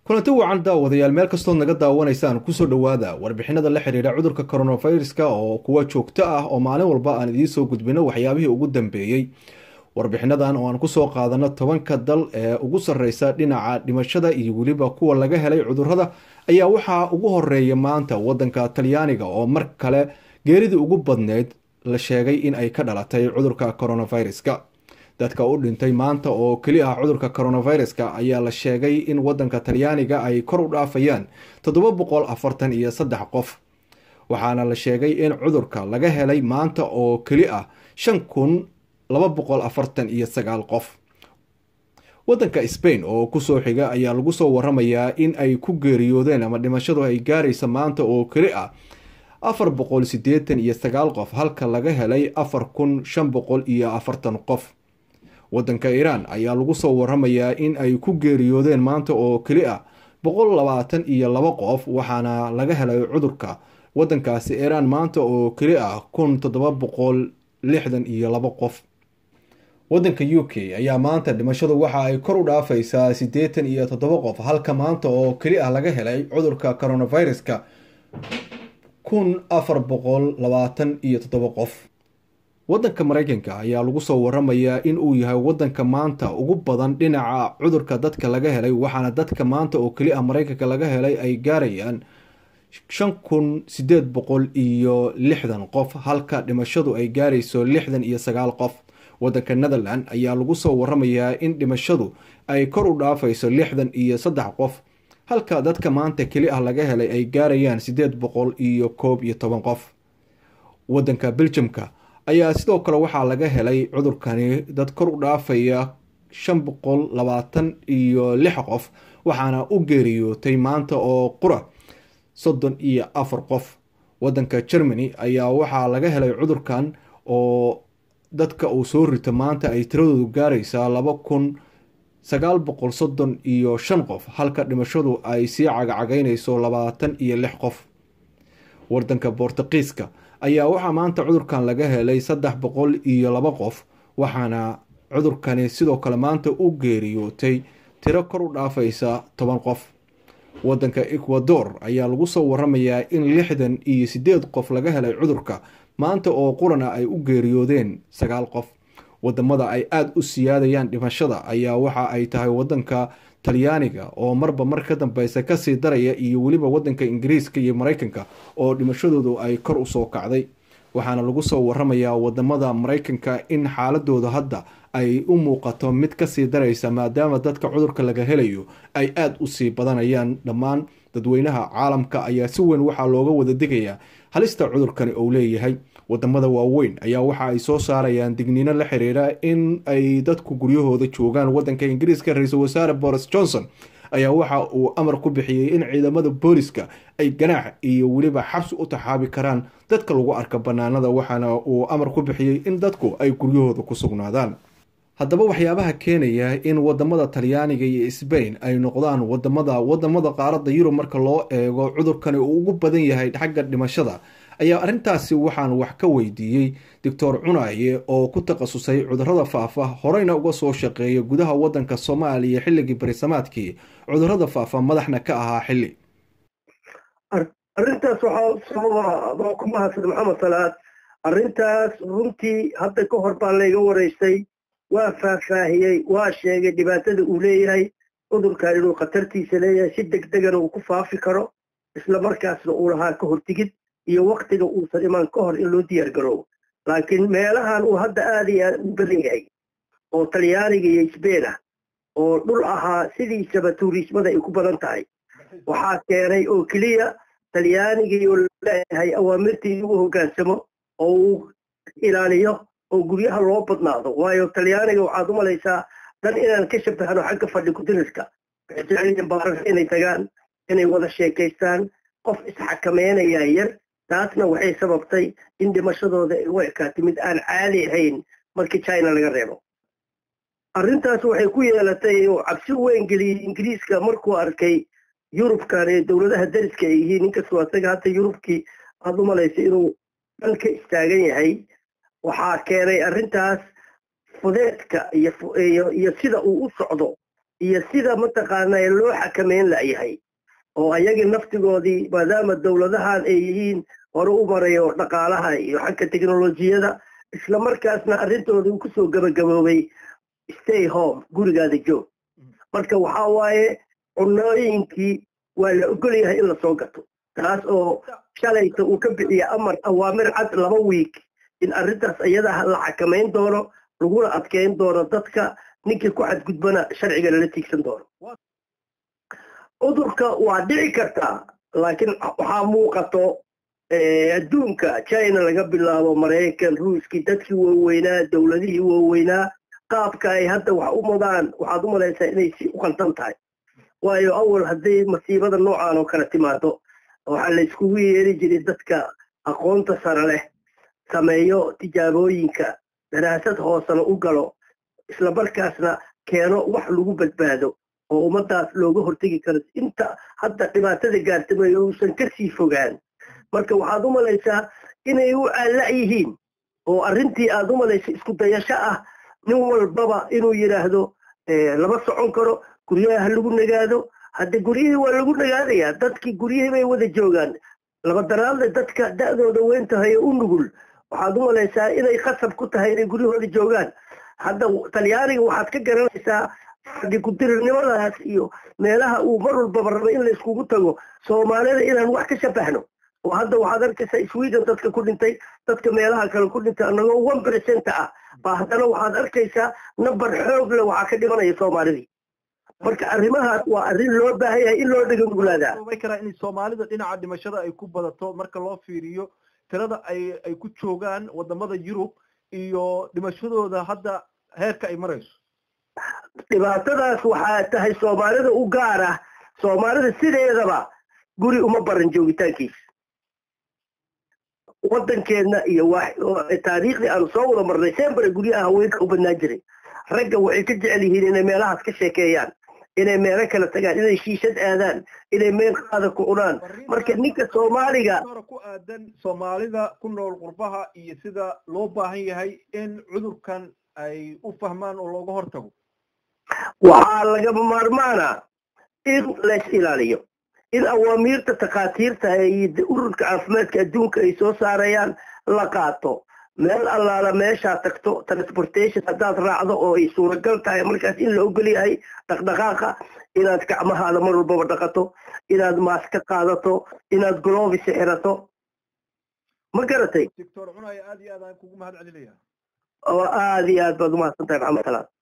kulanti wacan daawadayaal meel kastood naga daawanaysaan kusoo dhowaada warbixinada la xiriira cudurka coronaviruska oo kuwa joogto ah oo maalin walba aan idiin soo gudbino waxyaabihii ugu dambeeyey warbixinadan oo aan kusoo qaadano tobanka dal ee ugu sarreysa dhinaca dhimashada iyo weliba kuwa laga helay cudurada ayaa waxaa ugu horeeya maanta wadanka talyaaniga oo mar kale geeridii ugu badneyd la sheegay in ay ka dhalatay cudurka coronaviruska dadka u dhintay maanta oo keli ah cudurka coronaviruska ayaa la sheegay in wadanka talyaaniga ay kor u dhaafayaan toddoba boqol afartan iyo saddex qof waxaana la sheegay in cudurka laga helay maanta oo keli ah shan kun laba boqol afartan iyo sagaal qof wadanka spain oo kusoo xiga ayaa lagu soo waramayaa in ay ku geeriyoodeen ama dhimashadu ay gaaraysa maanta oo keli ah afar boqol siddeetan iyo sagaal qof halka laga helay afar kun shan boqol iyo afartan qof wadanka iiraan ayaa lagu soo waramayaa in ay ku geeriyoodeen maanta oo keli ah boqol labaatan iyo laba qof waxaana laga helay cudurka wadankaasi iiraan maanta oo keli ah kun toddoba boqol lixdan iyo laba qof wadanka u k ayaa maanta dhimashadu waxa ay kor u dhaafaysaa siddeetan iyo toddoba qof halka maanta oo keli ah laga helay cudurka coronaviruska kun afar boqol labaatan iyo toddoba qof wadanka mareykanka ayaa lagu soo waramayaa in uu yahay wadanka maanta ugu badan dhinaca cudurka dadka laga helay waxaana dadka maanta oo keli ah mareykanka laga helay ay gaarayaan shan kun siddeed boqol iyo lixdan qof halka dhimashadu ay gaarayso lixdan iyo sagaal qof wadanka netherland ayaa lagu soo waramayaa in dhimashadu ay kor u dhaafayso lixdan iyo saddex qof halka dadka maanta keli ah laga helay ay gaarayaan siddeed boqol iyo koob iyo toban qof wadanka beljamka ayaa sidoo kale waxaa laga helay cudurkani dad kor u dhaafaya shan boqol labaatan iyo lix qof waxaana u geeriyootay maanta oo qura soddon iyo afar qof wadanka germany ayaa waxaa laga helay cudurkan oo dadka uu soo rito maanta ay tiradoodu gaaraysaa laba kun sagaal boqol soddon iyo shan qof halka dhimashadu ay sii cagacagaynayso labaatan iyo lix qof wadanka bortuqiiska ayaa waxaa maanta cudurkan laga helay saddex boqol iyo laba qof waxaana cudurkani sidoo kale maanta u geeriyootay tiro kor u dhaafaysa toban qof wadanka ecuador ayaa lagu soo waramayaa in lixdan iyo siddeed qof laga helay cudurka maanta oo qurana ay u geeriyoodeen sagaal qof wadamada ay aada u siyaadayaan dhimashada ayaa waxa ay tahay wadanka talyaaniga oo marba mar ka dambeysa kasii daraya iyo weliba wadanka ingiriiska iyo mareykanka oo dhimashadoodu ay kor usoo kacday waxaana lagu soo waramayaa wadamada mareykanka in xaaladooda hadda ay u muuqato mid kasii daraysa maadaama dadka cudurka laga helayo ay aada usii badanayaan dhammaan dadweynaha caalamka ayaa si weyn waxaa looga wada digayaa halista cudurkani uu leeyahay wadamada waaweyn ayaa waxa ay soo saarayaan digniino la xiriira in ay dadku guryahooda joogaan wadanka ingiriiska ra-iisul wasaare boris johnson ayaa waxa uu amar ku bixiyey in ciidamada booliska ay ganaax iyo weliba xabsi u taxaabi karaan dadka lagu arka banaanada waxaana uu amar ku bixiyey in dadku ay guryahooda ku sugnaadaan haddaba waxyaabaha keenaya in wadamada talyaaniga iyo sbain ay noqdaan wadamada wadamada qaaradda yurub marka loo eego cudurkani uu ugu badan yahay xagga dhimashada ayaa arrintaasi waxaan wax ka weydiiyey doctor cunaye oo ku takhasusay cudurada faafa horeyna uga soo shaqeeya gudaha wadanka soomaaliya xilligii barisamaadkii cudurada faafa madaxna ka ahaa xilli arrintaas waxaa sababa ku mahadsan maxamed salaad arrintaas runtii hadda ka hor baa layga waraystay waa faahfaahiyey waa sheegay dhibaatada uu leeyahay cudurkan inuu khatartiisa leeyahay si deg degana uu ku faafi karo isla markaasna uu lahaa ka hortigid iyo waktiga uusan imaan ka hor in loo diyaar garoobo laakiin meelahan uu hadda aada iyo aad u badan yahay oo talyaaniga iyo sbain ah oo dhul ahaa sidiisaba tuuriismada ay ku badan tahay waxaa keenay oo keliya talyaanigii oo leeyahay awaamirtii inuu hoggaansamo oo uu ilaaliyo oo guryaha loo badnaado waayo talyaaniga waxaad u malaysaa dan inaan ka shabahano xagga fadhi ku-dirirka waxay jeceliyiin baararka inay tagaan inay wada sheekaystaan qof isxakameynaya yar taasna waxay sababtay in dhimashadooda ay u ekaatay mid aan caadi ahayn markii china laga reebo arrintaas waxay ku yeelatay oo cabsi weyn geliyey ingiriiska markuu arkay yurubkan ee dowladaha dariska ay yihiin inkastoo asaga hadda yurubkii aad u malaysa inuu dhan ka istaagan yahay waxaa keenay arrintaas fudeedka iyo sida uu u socdo iyo sida mataqaanaa loo xakameyn layahay oo ayagii naftigoodii maadaama dowladahan ay yihiin hore u marayo dhaqaalaha iyo xagga teknolojiyada isla markaasna arrintoodii uu kusoo gabagaboobay stay home gurigaada joog marka waxaa waaye cunooyinkii waa la ogol yahay in lasoo gato taas oo shalayta uu ka bixiya amar awaamir cad laba wiig in arrintaas iyada la xakamayn doono laguna adkeyn doono dadka ninkii ku xadgudbana sharciga lala tiigsan doono cudurka waa dhici kartaa laakiin waxaa muuqato adduunka china laga bilaabo maraykan ruuskii dadkii waaweynaa dowladihii waaweynaa qaabka ay hadda wax u madaan waxaad u malaysaa inay si u qaldan tahay waayo awal hadday masiibada noocan oo kale timaado waxaa la iskugu yeeri jiray dadka aqoonta sare leh sameeyo tijaabooyinka daraasad hoosena u galo isla markaasna keeno wax lagu badbaado oo ummadaas looga hortegi karo inta hadda dhibaatada gaartamay uusan ka sii fogaan marka waxaad u malaysaa inay u caalla yihiin oo arrintii aad u malaysa isku dayasho ah nin walbaba inuu yidhaahdo lama socon karo guryaha ha lagu nagaado hadde guryihii waa lagu nagaadayaa dadkii guryihii bay wada joogaan labadaraadle dadka da'dooda weyn tahay oo u nugul waxaad u malaysaa inay khasab ku tahay inay guryahooda joogaan hadda talyaaniga waxaad ka garanaysaa fadhi kudirirnimadaas iyo meelaha uu mar walbaba raba in la iskugu tago soomaalida inaan wax ka shabahno oo hadda waxaad arkaysaa sweden dadka ku dhintay dadka meelaha kale ku dhintay annagoo one percent ah baa haddana waxaad arkaysaa number xoog le waxaa ka dhimanaya soomaalidii marka arrimahaas waa arrin loo baahan yahay in loo dhegangulaadaa karaa in soomaalida dhinaca dhimashada ay ku badato marka loo fiiriyo tirada ay ay ku joogaan wadamada yurub iyo dhimashadooda hadda heerka ay marayso dhibaatadaas waxaa tahay soomaalida u gaar ah soomaalida sideedaba guri uma baran joogitaankiisa waddankeedna iyo taariikhdii aanu soo wada marnay sembare guryaha haweenka u badnaan jiray ragga waxay ka jecel yihiin inay meelahaas ka sheekeeyaan inay meelo kala tagaan inay shiishad aadaan inay meel qaada ku cunaan marka ninka soomaaliga ku aadan soomaalida ku nool qurbaha iyo sida loo baahan yahay in cudurkan ay u fahmaan oo looga hortago waxaa lagama maarmaana in lays ilaaliyo in awaamiirta takhaatiirta iyo ururka caafimaadka adduunka ay soo saarayaan la qaato meel allaala meeshaa tagto transportation haddaad raacdo oo ay suuragal tahay markaas in la ogol yahay dhaqdhaqaaqa inaad gacmahaada mar walbaba dhaqato inaad maaska qaadato inaad glovis xirato ma garatay doctor cunaya aad iyo aad aan kugu mahad celinaya oo aad iyo aad baad umahadsan tahay maxamed salaad